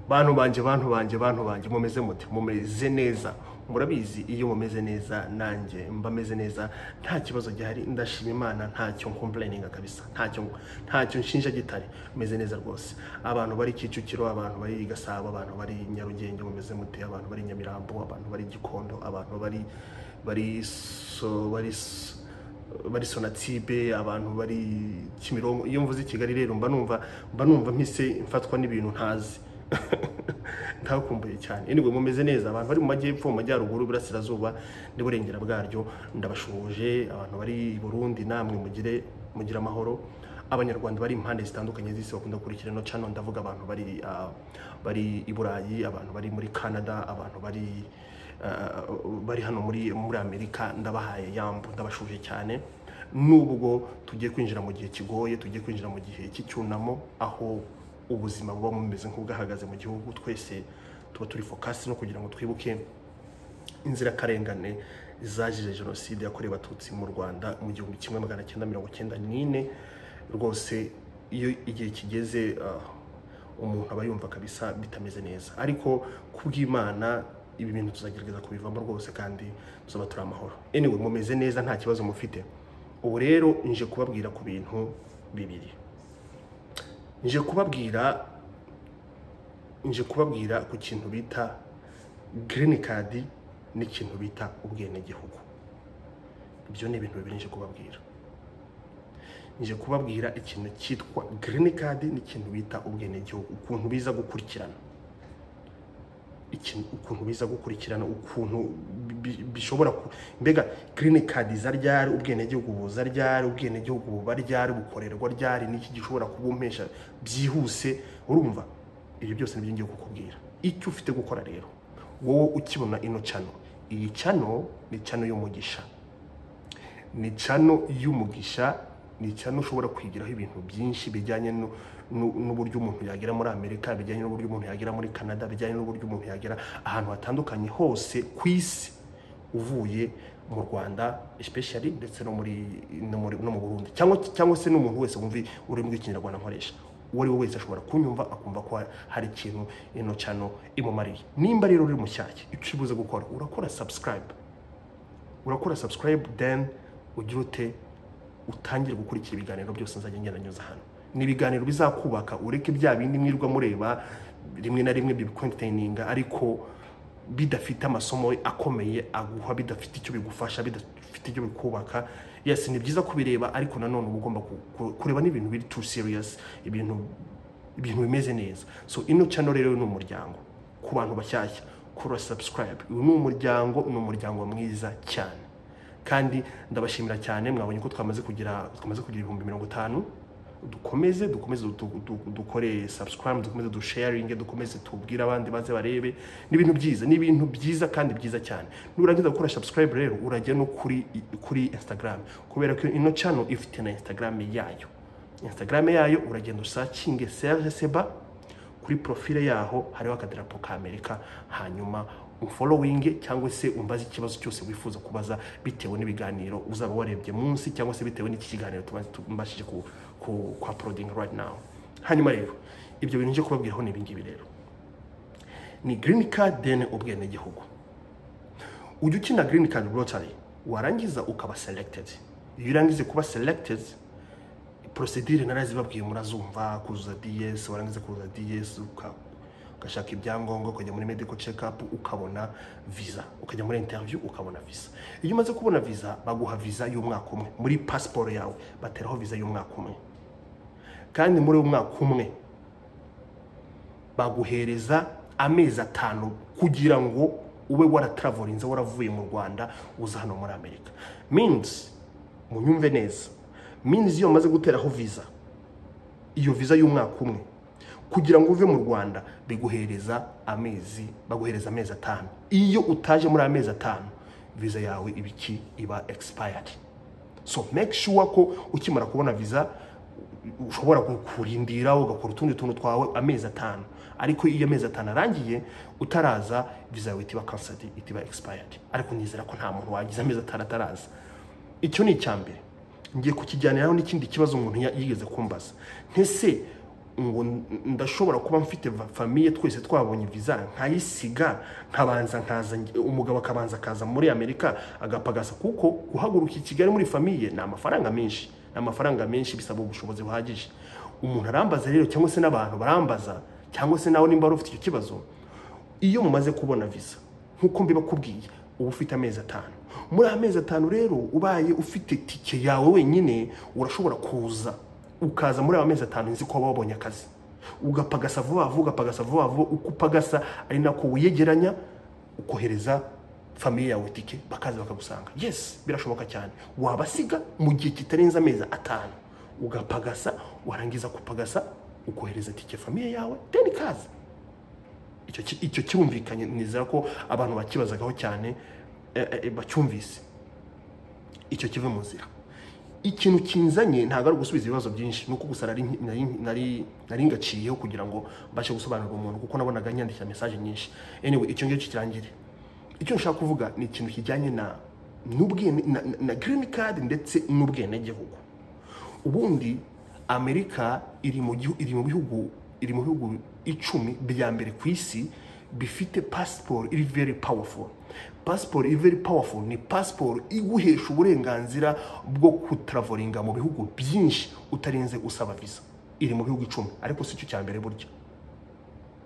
bantu banje bantu banje bantu banje mumeze muti mumeze neza murabizi iyo mumeze neza nanjye mba meze neza nta kibazo gihari ndashima imana ntacyo nkomplayininga kabisa ntacyo ntacyo nshinja gitari meze neza rwose abantu bari kicukiro abantu bari i gasabo abantu bari i nyarugenge mumeze muti abantu bari i nyamirambo abantu bari i gikondo abantu bari bari so bari so- bari sonatibe abantu bari kimironko iyo mvuze i kigali rero mba numva mba numva mpise mfatwa n'ibintu ntazi ntakumbuye cyane anyway mumeze neza abantu bari mu majyepfo mu majyaruguru iburasirazuba n'iburengera bwaryo ndabashoboje abantu bari i burundi namwe mugire mugire amahoro abanyarwanda bari impande zitandukanye z'isi bakunda gukurikira ino cano ndavuga abantu bari ah, bari i burayi abantu bari muri canada abantu bari ah, bari hano muri muri amerika ndabahaye yambu ndabashuje cyane nubwo tugiye kwinjira mu gihe kigoye tugiye kwinjira mu gihe cy'icyunamo aho ubuzima buba bumeze nk'ubwahagaze mu gihugu twese tuba turi fokasi no kugira ngo twibuke inzirakarengane zazize jenoside yakorewe abatutsi mu rwanda mu gihumbi kimwe magana cyenda mirongo cyenda n'ine rwose iyo igihe kigeze ah, umuntu aba yumva kabisa bitameze neza ariko kubw'imana ibi bintu tuzagerageza kubivamo rwose kandi tuzaba turi amahoro anyway mumeze neza nta kibazo mufite ubu rero nje kubabwira ku bintu bibiri nje kubabwira nje kubabwira ku kintu bita girini kadi n'ikintu bita ubwenegihugu ibyo ni ibintu bibiri nje kubabwira nje kubabwira ikintu cyitwa girini kadi n'ikintu bita ubwenegihugu ukuntu biza gukurikirana ikintu ukuntu biza gukurikirana ukuntu bi- bi- bishobora ku- mbega girini kadi za ryari ubwenegihugu buza ryari ubwenegihugu buba ryari bukorerwa ryari n'iki gishobora kubumpesha byihuse urumva ibi byose nibyo ngiye kukubwira icyo ufite gukora rero wowe ukibona ino cano iyi cano ni cano y'umugisha ni cano y'umugisha ni cano ushobora kwigiraho ibintu byinshi bijyanye nu- nu- n'uburyo umuntu yagera muri amerika bijyanye n'uburyo umuntu yagera muri canada bijyanye n'uburyo umuntu yagera ahantu hatandukanye hose ku isi uvuye mu rwanda especially ndetse no muri no muri- no mu burundi cyangwa cyangwa se n'umuntu wese wumva ururimi rw'ikinyarwanda nkoresha uwo ari we wese ashobora kunyumva akumva ko hari ikintu ino cano imumariye nimba rero uri mushyashya icyo ubuze gukora urakora subscribe urakora subscribe then ugira ute utangire gukurikira ibiganiro byose nzajya ngenda nyuza hano ni ibiganiro bizakubaka ureke bya bindi mwirirwa mureba rimwe na rimwe bibikonteyininga ariko bidafite amasomo akomeye aguha bidafite icyo bigufasha bidafite icyo bikubaka yes ni byiza kubireba ariko nanone uba ugomba ku- ku- kureba n'ibintu biri too serious ibintu ibintu bimeze neza so ino channel rero ni umuryango ku bantu bashyashya kura subscribe uyu ni umuryango ni umuryango mwiza cyane kandi ndabashimira cyane mwabonye ko twamaze kugira twamaze kugira ibihumbi mirongo itanu dukomeze dukomeze du- du- dukore subscribe dukomeze dusharinge dukomeze tubwire abandi baze barebe ni ibintu byiza ni ibintu byiza kandi byiza cyane nurangiza gukora subscribe rero urajya no kuri kuri instagram kubera ko ino channel ifite na instagram yayo instagram yayo uragenda usakinge serge seba kuri profile yaho hariho akadarapo ka amerika hanyuma ufolowinge cyangwa se umbaze ikibazo cyose wifuza kubaza bitewe n'ibiganiro uzaba warebye munsi cyangwa se bitewe n'iki kiganiro tuba- tubashije ku, ku, kwa porodingi right now hanyuma rero ibyo bintu nje kubabwiraho ni ibingibi rero ni girini kadi deni ubwenegihugu ujya ukina girini kadi rotari warangiza ukaba selected iyo urangije kuba selected porosidire narazibabwiye murazumva kuzuza DS warangiza kuzuza DS uka- ugashaka ibyangombwa ukajya muri medical check up ukabona visa ukajya muri interview ukabona visa iyo umaze kubona visa baguha visa y'umwaka umwe muri pasiporo yawe bateraho visa y'umwaka umwe kandi muri uwo mwaka umwe baguhereza amezi atanu kugira ngo ube waratravolinze waravuye mu rwanda uza hano muri amerika means munyumve neza means iyo bamaze guteraho visa iyo visa y'umwaka umwe kugira ngo uve mu rwanda biguhereza amezi baguhereza amezi atanu iyo utaje muri amezi atanu visa yawe ibiki iba expired so make sure ko ukimara kubona visa ushobora kurindira ugakora utundi tuntu twawe amezi atanu ariko iyo amezi atanu arangiye utaraza visa yawe itiba cancelled itiba expired ariko nizera ko nta muntu wagize amezi atanu ataraza icyo ni icya mbere ngiye kukijyaniraho n'ikindi kibazo umuntu ya- yigeze kumbaza ntese ngo ndashobora kuba mfite va- famiye twese twabonye visa nkayisiga nkabanza nkaza nge- umugabo akabanza akaza muri amerika agapagasa kuko guhaguruka i kigali muri famiye ni amafaranga menshi ni amafaranga menshi bisaba ubushobozi buhagije umuntu arambaza rero cyangwa se n'abantu barambaza cyangwa se nawe nimba wari ufite icyo kibazo iyo mumaze kubona visa nk'uko mbibakubwiye uba ufite amezi atanu muri amezi atanu rero ubaye ufite tike yawe wenyine urashobora kuza ukaza muri ayo mezi atanu nzi ko waba wabonye akazi ugapagasa vuba vuba ugapagasa vuba vuba uko upagasa ari nako wiyegeranya ukohereza famiye yawe tike bakaza bakagusanga yes birashoboka cyane wabasiga mu gihe kitarenze amezi atanu ugapagasa warangiza kupagasa ukohereza tike famiye yawe then ikaza icyo ki- icyo kirumvikanye nizera ko abantu bakibazagaho cyane eh, eh, bacyumvise icyo kive mu nzira ikintu kinzanye ntabwo ari ugusubiza ibibazo byinshi ni uko gusa nari nari- nari- nari ngaciyeho kugira ngo mbashe gusobanurira umuntu kuko nabonaga nyandikira mesaje nyinshi anyway icyo ngicyo kirangire icyo nshaka kuvuga ni ikintu kijyanye na n'ubwene na, na, na green card ndetse n'ubwenegihugu ubundi amerika iri mu gihu- iri mu bihugu iri mu bihugu icumi bya mbere ku isi bifite pasiporo iri very powerful pasiporo iri very powerful ni pasiporo iguhesha uburenganzira bwo kutaravoringa mu bihugu byinshi utarinze usaba visa iri mu bihugu icumi ariko si cyo cya mbere burya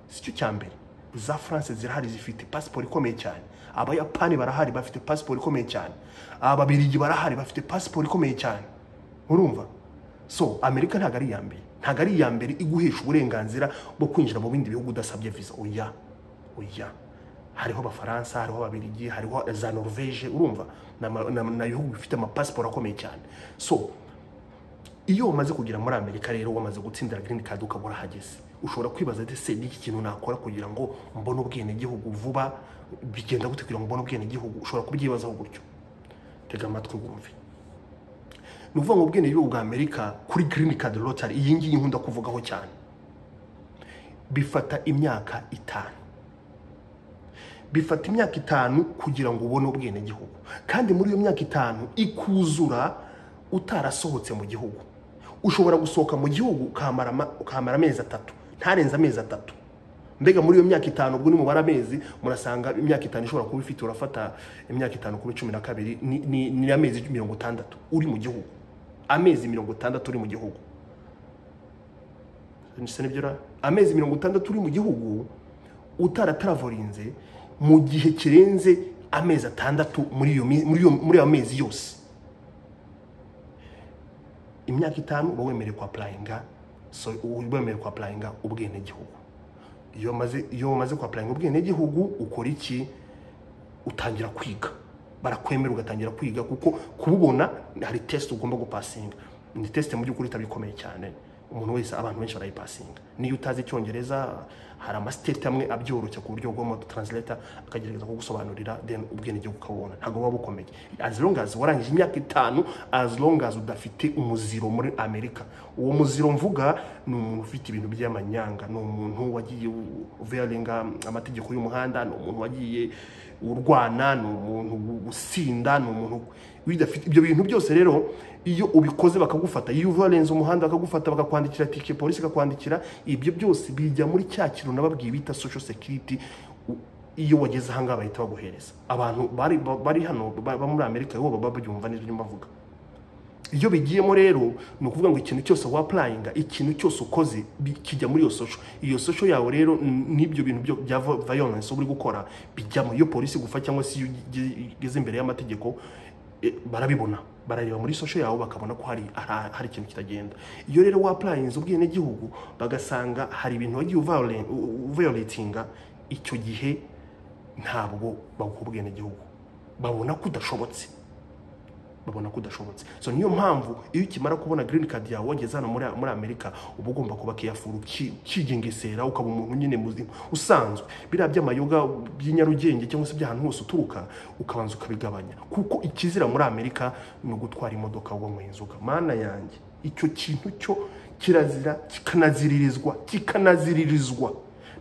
si cyo cya mbere za france zirahari zifite pasiporo ikomeye cyane abayapani barahari bafite pasiporo ikomeye cyane ababirigi barahari bafite pasiporo ikomeye cyane urumva so amerika ntabwo ari iya mbere ntabwo ari iya mbere iguhesha uburenganzira bwo kwinjira mu bindi bihugu udasabye visa oya oya hariho abafaransa hariho ababirigi hariho za norvege urumva ni ama- ni ama- ni ibihugu bifite amapasiporo akomeye cyane so iyo umaze kugera muri amerika rero wamaze gutsindira green card ukaba urahageze ushobora kwibaza ati se n'iki kintu nakora kugira ngo mbone ubwenegihugu vuba bigenda gute kugira ngo mbone ubwenegihugu ushobora kubyibazaho gutyo tega amatwi wumve ni ukuvuga ngo ubwenegihugu bwa amerika kuri green card lottery iyi ngiyi nkunda kuvugaho cyane bifata imyaka itanu bifata imyaka itanu kugira ngo ubone ubwenegihugu kandi muri iyo myaka itanu ikuzura utarasohotse mu gihugu ushobora gusohoka mu gihugu ukamara ama- ukamara amezi atatu ntarenze amezi atatu mbega muri iyo myaka itanu ubwo nimubara amezi murasanga imyaka itanu ishobora kuba ifite urafata imyaka itanu kuba cumi na kabiri ni- ni ni amezi mirongo itandatu uri mu gihugu amezi mirongo itandatu uri mu gihugu Nise nibyo ra? amezi mirongo itandatu uri mu gihugu utarataravorinze mu gihe kirenze amezi atandatu muri iyo mi- muri iyo- muri ayo mezi yose imyaka itanu uba wemerewe kwapurayinga so uba wemerewe kwapurayinga ubwenegihugu iyo maze iyo umaze kwapurayinga ubwenegihugu ukora iki utangira kwiga barakwemera ugatangira kwiga kuko kububona hari tesite ugomba gupasinga ni tesite mu by'ukuri itaba ikomeye cyane umuntu wese abantu benshi barayipasinga niyo utazi icyongereza hari amasiteti amwe abyoroshya ku buryo bw'ama taransileta akagerageza kugusobanurira then ubwenegihugu ukabubona ntabwo buba bukomeye as long as warangije imyaka itanu as long as udafite umuziro muri amerika uwo muziro mvuga ni umuntu ufite ibintu by'amanyanga ni umuntu wagiye uveyaringa amategeko y'umuhanda ni umuntu wagiye urwana ni umuntu usinda ni umuntu bidafite ibyo bintu byose rero iyo ubikoze bakagufata iyo uvarenze umuhanda bakagufata bakakwandikira tike polisi ikakwandikira ibyo byose bijya muri cya kintu nababwiye bita social security u- iyo wageze ahangaha bahita baguhereza abantu bari bari hano ba- ba muri amerika bo baba babyumva n'ibyo mbavuga iyo bigiyemo rero ni ukuvuga ngo ikintu cyose wapurayinga ikintu cyose ukoze bi- kijya muri iyo sosho iyo sosho yawe rero n- n'ibyo bintu byo- bya vo- violence uri gukora bijyamo iyo polisi igufa cyangwa se iyo ugi- ugeze imbere y'amategeko eh, barabibona barareba muri sosho yawe bakabona ko hari hari hari ikintu kitagenda iyo rero wapurayinze ubwenegihugu bagasanga hari ibintu wagiye uviolen- u- u- violatinga icyo gihe ntabwo baguha ubwenegihugu babona ko udashobotse babona ko udashobotse so niyo mpamvu iyo ukimara kubona green card yawe wageze hano muri, muri amerika uba ugomba kuba kiyafuru kigengesera ukaba umuntu nyine muzima usanzwe biriya by'amayoga by'inyarugenge cyangwa se by'ahantu hose uturuka ukabanza ukabigabanya kuko ikizira muri amerika ni ugutwara imodoka wanyweye inzoga mana yanjye icyo kintu cyo kirazira kikanaziririzwa kikanaziririzwa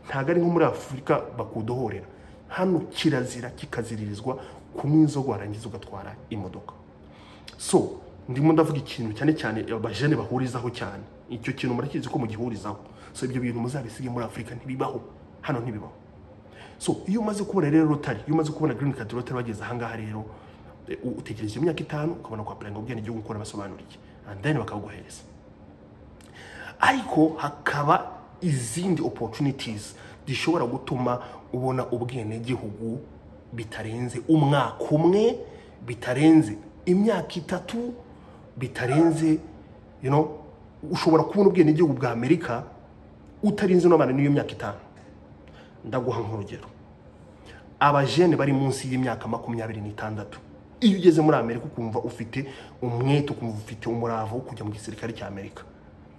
ntabwo ari nko muri afurika bakudohorera hano kirazira kikaziririzwa kunywa inzoga warangiza ugatwara imodoka so ndimo ndavuga ikintu cyane cyane abajene bahurizaho cyane icyo kintu murakizi ko mugihurizaho so ibyo bintu muzabisige muri afurika ntibibaho hano ntibibaho so iyo umaze kubona rero rotari iyo umaze kubona girini kadi rotari bageze ahangaha rero eh, u- utegereje imyaka itanu ukabona kwapuranga ubwenegihugu ukora basobanuriye and then bakaguhereza ariko hakaba izindi opportunities zishobora gutuma ubona ubwenegihugu bitarenze umwaka umwe bitarenze imyaka itatu bitarenze you know, ushobora kubona ubwenegihugu bwa amerika utarinze n'abana n'iyo myaka itanu ndaguha nk'urugero abajene bari munsi y'imyaka makumyabiri n'itandatu iyo ugeze muri amerika ukumva ufite umwete ukumva ufite umurava wo kujya mu gisirikare cy'amerika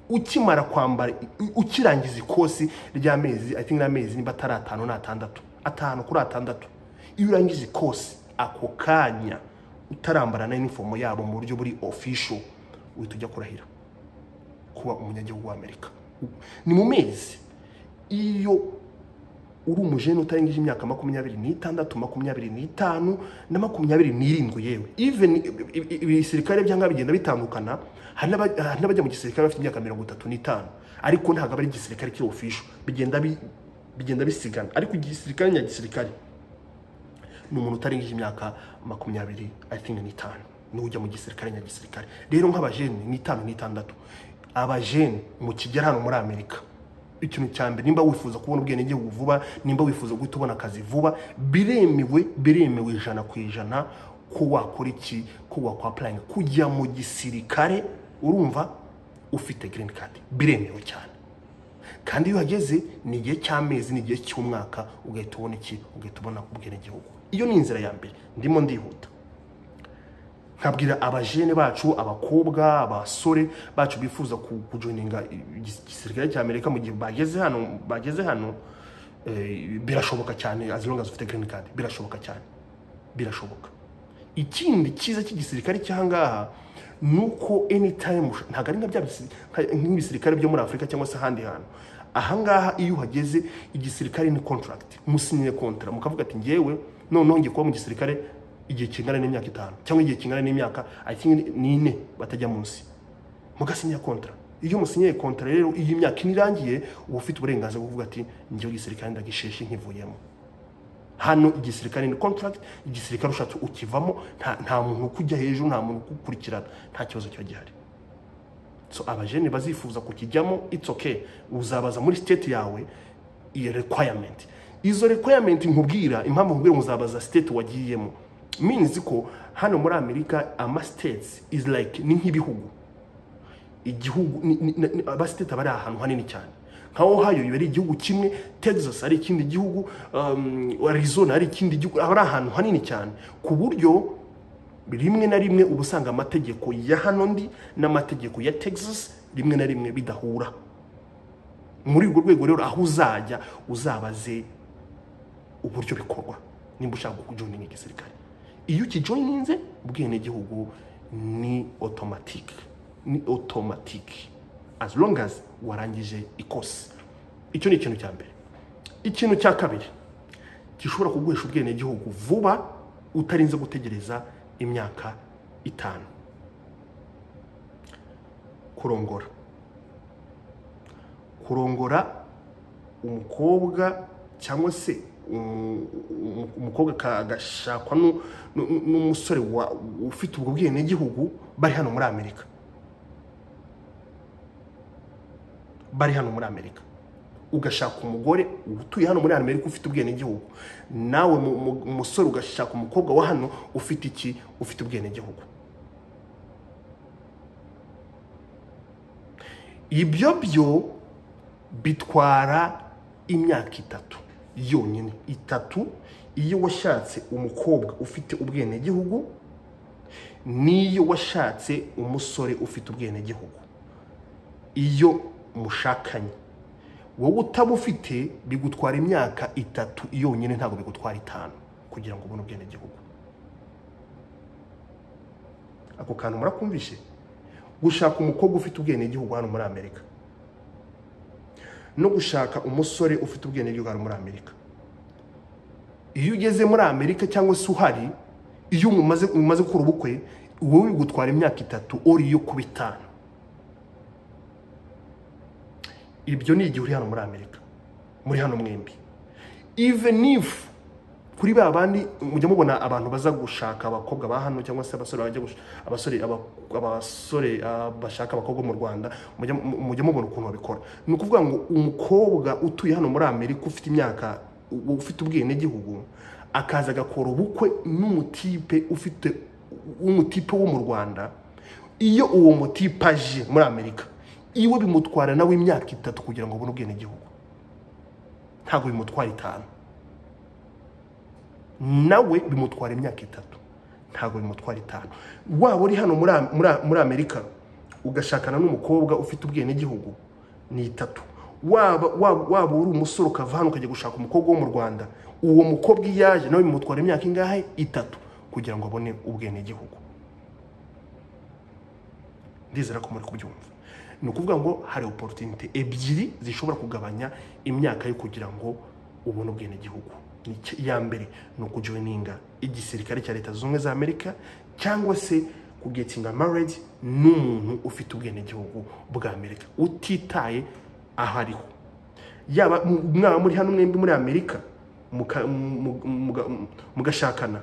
ukimara kwambara u- ukirangiza ikosi ry'amezi i think n'amezi niba atari atanu ni atandatu atanu kuri atandatu iyo urangije ikosi ako kanya utarambara na inifomo yabo mu buryo buri official uhita ujya kurahira kuba umunyagihugu w'amerika ni mu mezi iyo uri umujene utarengeje imyaka makumyabiri n'itandatu makumyabiri n'itanu na makumyabiri n'irindwi yewe even i- i- ibisirikare byanga bigenda bitandukana hari n'aba- hari n'abajya mu gisirikare bafite imyaka mirongo itatu n'itanu ariko ntabwo aba ari igisirikare kiri ofisho bigenda bi- bigenda bisigana ariko igisirikare nyagisirikare ni umuntu utarengeje imyaka makumyabiri i think n'itanu niwe ujya mu gisirikare nyagisirikare rero nk'abajene n'itanu n'itandatu abajene mu kigera hano muri amerika ikintu cya mbere nimba wifuza kubona ubwenegihugu vuba nimba wifuza guhita ubona akazi vuba biremewe biremewe ijana ku ijana ko wakora iki ko wakwapurayinga kujya mu gisirikare urumva ufite girini kadi biremewe cyane kandi iyo uhageze ni igihe cy'amezi ni igihe cy'umwaka ugahita ubona iki ugahita ubona ubwenegihugu iyo ni inzira ya mbere ndimo ndihuta nkabwira abajene bacu abakobwa abasore bacu bifuza ku- kujoininga igis- igisirikare cy'amerika mu gihe bageze hano bageze hano eh, birashoboka cyane as long as ufite green card birashoboka cyane birashoboka ikindi cyiza cy'igisirikare cy'ahangaha ni uko anytime usha- ntabwo ari nka bya bisi- nka- nk'ibisirikare byo muri afurika cyangwa se ahandi hantu ahangaha iyo uhageze igisirikare ni contract musinyire kontra mukavuga ati ngewe noneho ngiye kuba mu gisirikare igihe kingana n'imyaka itanu cyangwa igihe kingana n'imyaka i think n'ine batajya munsi mugasinya kontra iyo musinyiye kontra rero iyo imyaka ine irangiye uba ufite uburenganzira bwo kuvuga ati ngewe igisirikare ndagisheshe nkivuyemo hano igisirikare ni contract igisirikare ushatse ukivamo nta, nta muntu ukujya hejuru nta muntu ukukurikirana nta kibazo kiba gihari so abajene bazifuza kukijyamo it's okay uzabaza muri state yawe iyo requirement izo requirement nkubwira impamvu nkubwira ngo uzabaza state wagiyemo means ko hano muri amerika ama states is like ni nk'ibihugu igihugu ni- ni- ni- abasiteti aba ari ahantu hanini cyane nka ohio biba ari igihugu kimwe texas ari ikindi gihugu um, arizona ari ikindi gihugu aba ari ahantu hanini cyane ku buryo rimwe na rimwe uba usanga amategeko ya hano ndi n'amategeko ya texas rimwe na rimwe bidahura muri urwo rwego rero aho uzajya uzabaze uburyo bikorwa nimba ushaka kujoininga igisirikare iyo ukijoininze ubwenegihugu ni otomatike ni otomatike as long as warangije ikosi icyo ni ikintu cya mbere ikintu cya kabiri gishobora kuguhesha ubwenegihugu vuba utarinze gutegereza imyaka itanu kurongora kurongora umukobwa cyangwa se umu- umu- umukobwa ka- agashakwa nu- nu- n'umusore wa- ufite ubwo bwenegihugu bari hano muri amerika bari hano muri amerika ugashaka umugore utuye hano muri amerika ufite ubwenegihugu nawe mu- mu- umusore ugashaka umukobwa wa hano ufite iki ufite ubwenegihugu ibyo byo bitwara imyaka itatu yonyine itatu iyo washatse umukobwa ufite ubwenegihugu n'iyo washatse umusore ufite ubwenegihugu iyo mushakanye wowe utaba ufite bigutwara imyaka itatu yonyine ntabwo bigutwara itanu kugira ngo ubone ubwenegihugu ako kantu murakumvishe gushaka umukobwa ufite ubwenegihugu hano muri amerika no gushaka umusore ufite ubwenegihugu hano muri amerika iyo ugeze muri amerika cyangwa se uhari iyo mumaze mumaze gukora ubukwe wowe bigutwara imyaka itatu ori yo kuba itanu ibyo ni igihe uri hano muri amerika muri hano mwembi even if kuri ba bandi mujya mubona abantu baza gushaka abakobwa ba hano cyangwa se abasore bajya gush- abasore aba- abasore ah, bashaka abakobwa mu rwanda mujya mu- mujya mubona ukuntu babikora ni ukuvuga ngo umukobwa utuye hano muri amerika ufite imyaka u- ufite ubwenegihugu akaza agakora ubukwe n'umutipe ufite w'umutipe wo mu rwanda iyo uwo mutipe aje muri amerika iwe bimutwara nawe imyaka itatu kugira ngo abone ubwenegihugu ntabwo bimutwara itanu nawe bimutwara imyaka itatu ntabwo bimutwara itanu waba uri hano muri Am- muri Am- muri amerika ugashakana n'umukobwa ufite ubwenegihugu ni itatu waba waba waba uri umusore ukava hano ukajya gushaka umukobwa wo mu rwanda uwo mukobwa iyo aje nawe bimutwara imyaka ingahe itatu kugira ngo abone ubwenegihugu ndizera ko muri kubyumva ni ukuvuga ngo hari oporutunite ebyiri zishobora kugabanya imyaka yo kugira ngo ubone ubwenegihugu Ni iki- iya mbere ni ukujoininga igisirikare cya leta zunze ubumwe za amerika cyangwa se kugetinga marriage n'umuntu ufite ubwenegihugu bwa amerika utitaye aho ariho yaba mu- mwaba muri hano mwembi muri amerika muka- mu- mu- muga- mugashakana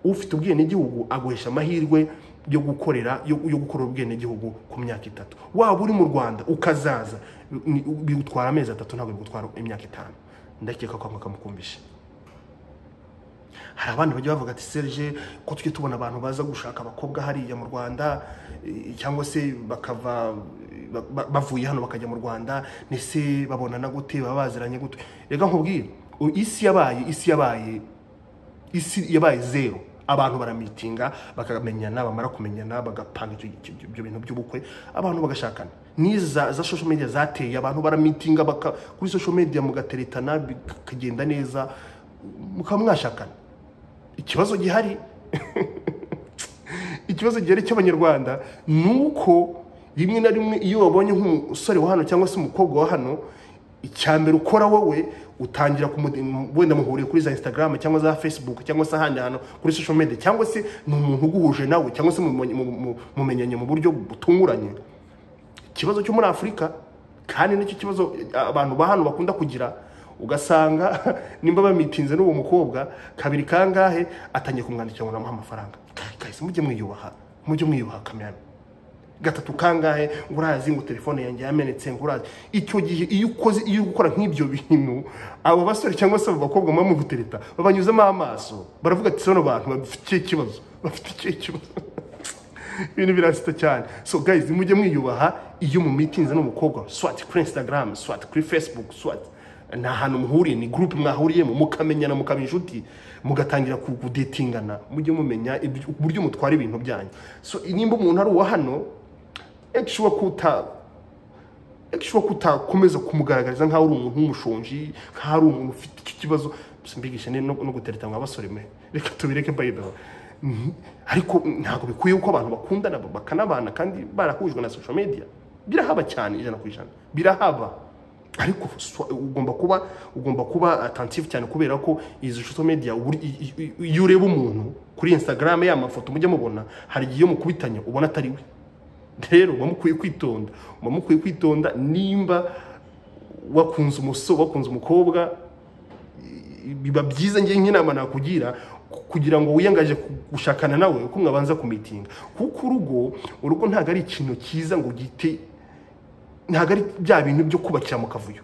ufite ubwenegihugu aguhesha amahirwe yo gukorera yo yo gukorera ubwenegihugu ku myaka itatu waba uri mu rwanda ukazaza ni- bigutwara amezi atatu ntabwo bigutwara imyaka itanu ndakeka ko mukumvisha hari abandi bajya bavuga ati serge ko tujye tubona abantu baza gushaka abakobwa hariya mu rwanda eh, cyangwa se bakava ba- ba- bavuye hano bakajya mu rwanda ndetse babonana gute baba baziranye gute reka nkubwire u- isi yabaye isi yabaye isi yabaye zeru abantu baramitinga bakamenyana bamara kumenyana bagapanga icyo- icyo- ibyo- ibyo bintu by'ubukwe abantu bagashakana n'iza za social media zateye abantu baramitinga baka- kuri social media mugateretana bikagenda neza mukaba mwashakana ikibazo gihari ikibazo gihari cy'abanyarwanda ni uko rimwe na rimwe iyo wabonye nk'umusore wa hano cyangwa se umukobwa wa hano icya mbere ukora wowe utangira kumude- wenda muhuriye kuri za instagram cyangwa za facebook cyangwa se ahandi hantu kuri social media cyangwa se ni umuntu uguhuje nawe cyangwa se mumenye- mu- mu- mumenyanye mu buryo butunguranye ikibazo cyo muri afurika kandi nicyo kibazo abantu ba hano bakunda kugira ugasanga nimba bamitinze n'uwo mukobwa kabiri kangahe atangiye kumwandikira ngo namuhe amafaranga Ka- kahise mujye mwiyubaha mujye mwiyubaha kamyanya gatatu kangahe ngo urazi ngo telefone yanjye yamenetse ngo urazi icyo gihe iyo ukoze iyo uri gukora nk'ibyo bintu abo basore cyangwa se abo bakobwa muba mugutereta babanyuzamo amaso baravuga ati bano bantu bafite ikihe kibazo bafite ikihe kibazo ibintu birasita cyane so guys mujye mwiyubaha iyo mu mitinze n'umukobwa swati kuri instagram swati kuri facebook swati ni ahantu muhuriye ni group mwahuriyemo mukamenyana mukaba inshuti mugatangira ku- kudetingana mujye mumenya ibyo- uburyo mutwara ibintu byanyu so nimba umuntu ari uwa hano ekishuwa kuta ekishuwa kutakomeza kumugaragariza nk'aho ari umuntu w'umushonji nk'aho ari umuntu ufite icyo kibazo gusa mbigisha ni no no gutereta mwa basore mwe reka tubireke bayibeho ariko ntabwo bikwiye ko abantu bakundana bakanabana kandi barahujwe na social media birahaba cyane ijana ku ijana birahaba ariko swa- ugomba kuba ugomba kuba attentive cyane kubera ko izi social media uburi- i- i- i- iyo ureba umuntu kuri instagram ya mafoto mujya mubona hari igihe iyo mukubitanye ubona atari we rero muba mukwiye kwitonda muba mukwiye kwitonda nimba wakunze umusore wakunze umukobwa i- biba byiza ngewe nk'inama nakugira ku- kugira ngo wiyangaje ku- gushakana nawe uko mwabanza kumitinga kuko urugo urugo ntabwo ari ikintu cyiza ngo ugite ntabwo ari bya bintu byo kubakira mu kavuyo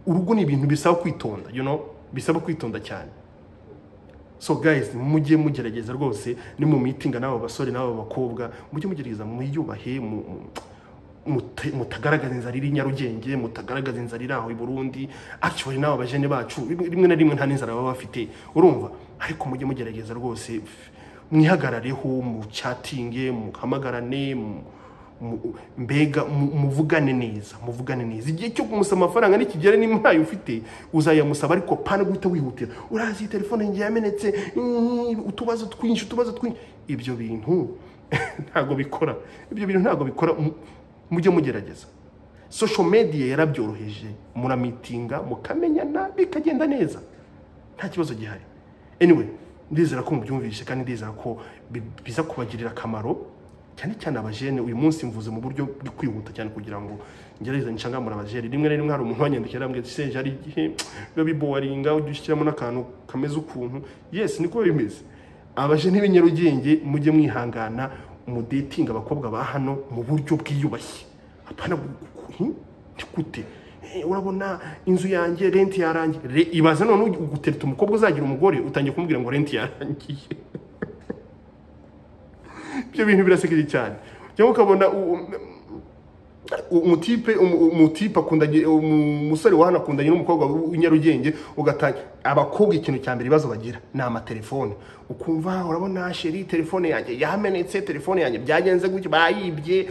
urugo ni ibintu bisaba kwitonda you know bisaba kwitonda cyane so guys mujye mugerageza rwose ni mu mitinga n'aba basore n'aba bakobwa mujye mugerageza mwiyubahe mu- mu- mute- mutagaragaza inzara iri i nyarugenge mutagaragaza inzara iri aho i burundi actually n'aba bajene bacu rimwe rimwe na rimwe nta n'inzara baba bafite urumva ariko mujye mugerageza rwose mwihagarareho mucyatinge muhamagarane mu- mu- mbega mu- muvugane neza muvugane neza igihe cyo kumusaba amafaranga nikigera niba ntayo ufite uzayamusaba ariko pana guhita wihutira urazi iyi telefone yanjye yamenetse mm, utubazo twinshi utubazo twinshi ibyo bintu ntabwo bikora ibyo bintu ntabwo bikora mu- mujye mugerageza social media yarabyoroheje muramitinga mukamenyana bikagenda neza nta kibazo gihari anyway ndizera ko mubyumvise kandi ndizera ko bi- biza kubagirira akamaro cyane cyane abajene uyu munsi mvuze mu buryo bwo kwihuta cyane kugira ngo ngerageze nshangamure abajene rimwe na rimwe hari umuntu wanyandikira arambwira ati senje hari igihe biba biboringa ujya ushyiramo n'akantu kameze ukuntu yes niko bimeze abajene b'i Nyarugenge mujye mwihangana mudetinga abakobwa ba hano mu buryo bwiyubashye apana gute urabona inzu yanjye renti yarangiye ibaze none ugutereta umukobwa uzagira umugore utangiye kumubwira ngo renti yarangiye ibyo bintu birasekeje cyane cyangwa ukabona umutipe umutipe akundanye umusore wahana akundanye n'umukobwa w'inyarugenge ugatanga abakobwa ikintu cya mbere ibibazo bagira ni amatelefone ukumva urabona sheri telefone yanjye yamenetse telefone yanjye byagenze gutya bayibye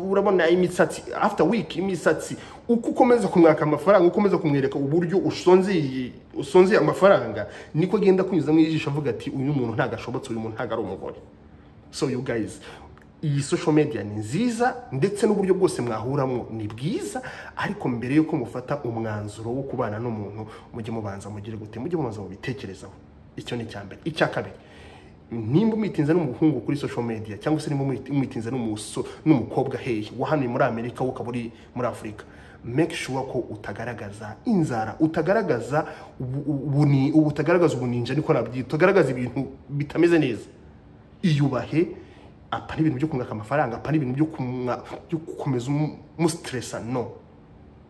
urabona imisatsi after week imisatsi uko ukomeza kumwaka amafaranga ukomeza kumwereka uburyo usonzeye usonzeye amafaranga niko agenda kunyuzamo ijisho avuga ati uyu muntu ntabwo ashobotse uyu muntu ntabwo ari umugore so you guys iyi social media ni nziza ndetse n'uburyo bwose mwahuramo ni bwiza ariko mbere y'uko mufata umwanzuro wo kubana n'umuntu mujye mubanza mugire gute mujye mubanza mubitekerezaho icyo ni icya mbere icya kabiri nimba umwitinze n'umuhungu kuri social media cyangwa se nimba umwitinze n'umukobwa hehe wahanuye muri amerika wo ukaba uri muri afurika make sure ko utagaragaza inzara utagaragaza ubutagaragaza ubuninja niko nabyita utagaragaza ibintu bitameze neza iyubahe apa ni ibintu byo kumwaka amafaranga apa ni ibintu byo gukomeza umusitiresa no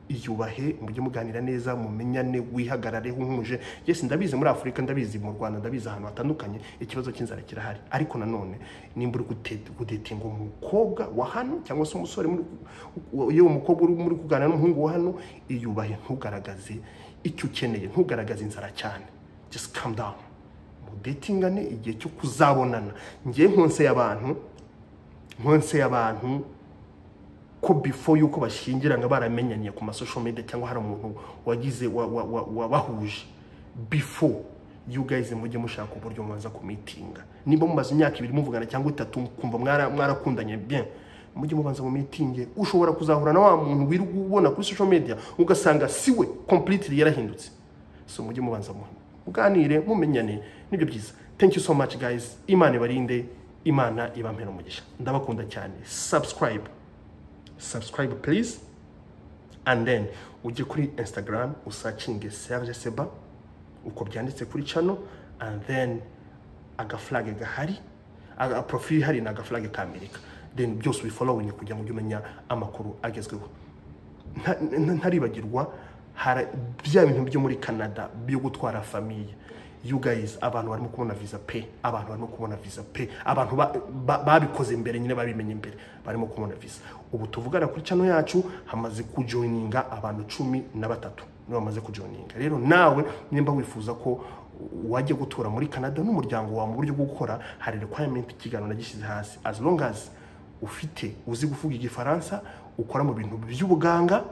iyubahe mujye muganira neza mumenyane wihagarare nk'umuje yesi ndabizi muri afurika ndabizi mu rwanda ndabizi ahantu hatandukanye ikibazo cy'inzara kirahari ariko nanone nimba uri kudetinga umukobwa wa hano cyangwa se umusore yewe umukobwa uri muri kuganira n'umuhungu wa hano iyubahe ntugaragaze icyo ukeneye ntugaragaze inzara cyane just calm down mudetingane igihe cyo kuzabonana ngewe nkonse y'abantu nkonse y'abantu ko before yuko bashyingirana baramenyaniye ku masosho media cyangwa hari umuntu wagize wabahuje before you guys mujye mushaka uburyo mwanza kumitinga nimba mumaze imyaka ibiri muvugana cyangwa itatu kumva mwarakundanye bien mujye mubanza mu mitinge ushobora kuzahura na wa muntu wirirwa ubona kuri social media ugasanga siwe completely yarahindutse so mujye mubanza muhima muganire mumenyane nibyo byiza thank you so much guys imana ibarinde imana ibampera umugisha ndabakunda cyane subscribe subscribe please and then ujye kuri instagram usacinge serge seba uko byanditse kuri channel and then agaflage gahari aga profile hari na agaflage ka amerika then byose ubifollowing kugira ngo ujye umenya amakuru agezweho ntaribagirwa bya bintu byo muri canada byo gutwara famiye you guys abantu barimo kubona visa pe abantu barimo kubona visa pe abantu babikoze mbere nyine babimenye imbere barimo kubona visa ubu tuvugana kuri cano yacu hamaze kujoyininga abantu cumi na batatu nibo bamaze kujoyininga rero nawe nimba wifuza ko wajya gutura muri canada n'umuryango wawe mu buryo bwo gukora hari requirement ikiganiro nagishyize hasi as long as ufite uzi kuvuga igifaransa ukora mu bintu by'ubuganga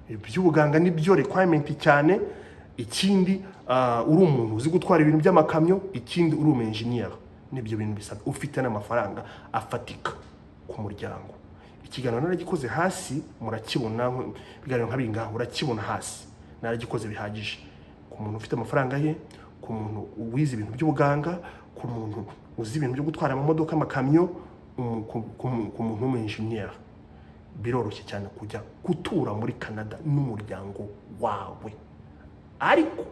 by'ubuganga nibyo requirement cyane ikindi uri umuntu uzi gutwara ibintu by'amakamyo ikindi uri umu engineer nibyo bintu bisabwa ufite n'amafaranga afatika ku muryango ikiganiro naragikoze hasi murakibona ibiganiro nka bingaha urakibona hasi naragikoze bihagije ku muntu ufite amafaranga ye ku muntu wize ibintu by'ubuganga ku muntu uzi ibintu byo gutwara amamodoka amakamyo ku muntu w'umu engineer biroroshye cyane kujya gutura muri canada n'umuryango wawe ariko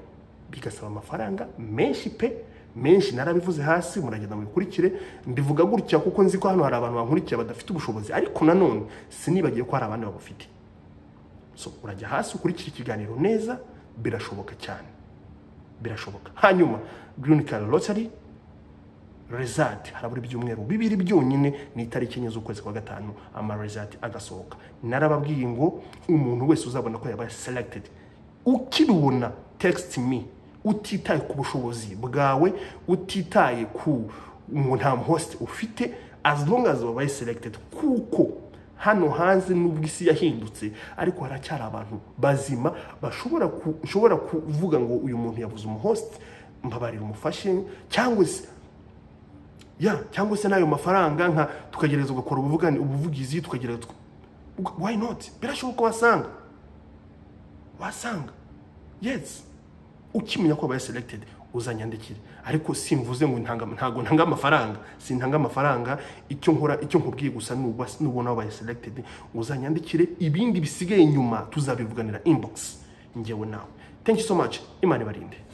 bigasaba amafaranga menshi pe menshi narabivuze hasi muragenda mubikurikire mbivuga gutya kuko nzi ko hano hari abantu bankurikiye badafite ubushobozi ariko nanone sinibagiye ko hari abandi babufite so urajya hasi ukurikira ikiganiro neza birashoboka cyane birashoboka hanyuma green card lottery rezati harabura ibyumweru bibiri byonyine ni itariki enye z'ukwezi kwa gatanu ama rezati agasohoka narababwiye ngo umuntu wese uzabona ko yabaye selekitedi ukibibona tegisiti mi utitaye ku bushobozi bwawe utitaye ku nta hosite ufite as long as wabaye selekitedi kuko hano hanze n'ubwo isi yahindutse ariko haracyari abantu bazima bashobora kuvuga ngo uyu muntu yabuze umuhosite mbabarira umufashe cyangwa se ya cyangwa se n'ayo mafaranga nka tukagereza ugakora ubuvugani ubuvugizi tukagereza wayi noti birashoboka wasanga wasanga yesi ukimenya ko wabaye selected uzanyandikire ariko simvuze ngo ntanga ntago ntanga amafaranga sintanga amafaranga icyo nkora icyo nkubwiye gusa nuba nubona wabaye selected uzanyandikire ibindi bisigaye nyuma tuzabivuganira inbox njyewe nawe thank you so much imana ibarinde